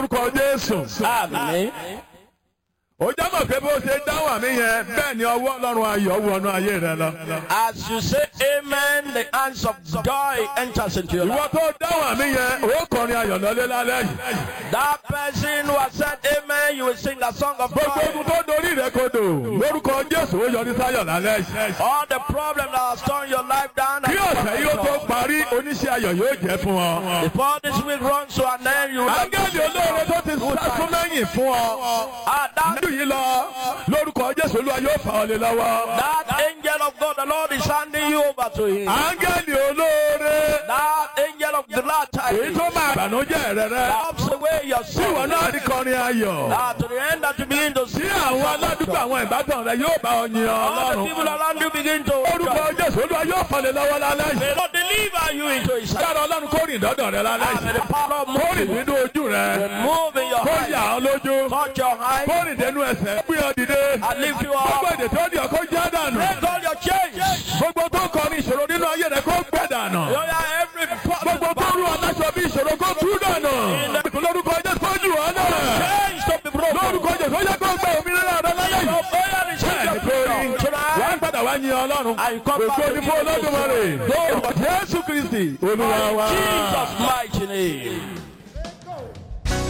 lórúkọ jésù. Amen. ó jábọ̀ pé bó ṣe dáhùn àmì yẹn bẹ́ẹ̀ ni ọwọ́ ọlọ́run ayọ̀ wọnú ayé rẹ lọ. As you say amen, the hands of joy enters into your ìwọ life. tó dáhùn àmì yẹn ó kọrin ayọ̀ lọ́lé lálẹ́ yìí. That person who has said amen, you will sing a song of gbogbo joy. ogun tó dorí rẹ kodò lórúkọ jésù ó yọrí sáyọ̀ lálẹ́ yìí. All the problems that have torn your life down. kí ọ̀sẹ̀ yìí ó tó parí oníṣẹ́ ayọ̀ yóò jẹ́ fún ọ. Before this week runs to an end, you will have ángẹ́lì olóore tó ti sásún lẹ́yìn fún ọ. Ah, that, nínú yìí lọ lórúkọ jésù olúwa yóò fà ọ lé lọ́wọ́. that angel of God, the Lord is handing you over to him. ángẹ́lì olóore That angel of the Lord èyí tó máa bànújẹ́ rẹ rẹ. helps away your tí ìwọ sorrow. náà rí kọrin ayọ̀. Ah, to the end that you begin to tí see àwọn aládùúgbò àwọn ìbátan rẹ yóò bá ọ yin all the ọlọ́run. people around you begin to orúkọ jésù olúwa yóò fà lé lọ́wọ́ lálẹ́ yìí. May God deliver you into his hand. Dára ọlọ́run kó rìn dọ́dọ̀ rẹ lálẹ́ And may yìí. the power of Kó rìn moving nínú ojú rẹ. move in your Kó hand. yà ọ́ lójú. Touch your hand Kó rìn dénú ẹsẹ̀. Gbé ọ dìde. and lift you Gbogbo up. èdè tó di ọkọ jẹ́ dànù. Break all your chains. Gbogbo tó kọ ní ìṣòro nínú ayé rẹ kó gbẹ dànù. You are every problem. Gbogbo tó rú aláṣọ bí ìṣòro kó tú dànù. Lórúkọ Jésù kó jù ọ́ náà. Chains to be broken. Lórúkọ Jésù ó yẹ kó gbẹ òmìnira rẹ lálẹ́ yìí. Your prayer is Bẹ́ẹ̀ni kò rí. Tonight, Wọ́n padà wá yin Ọlọ́run. I come back Ògo to ni fún you. Olódùmarè. Jésù Kristi Olúwa wa. Jesus' mighty name.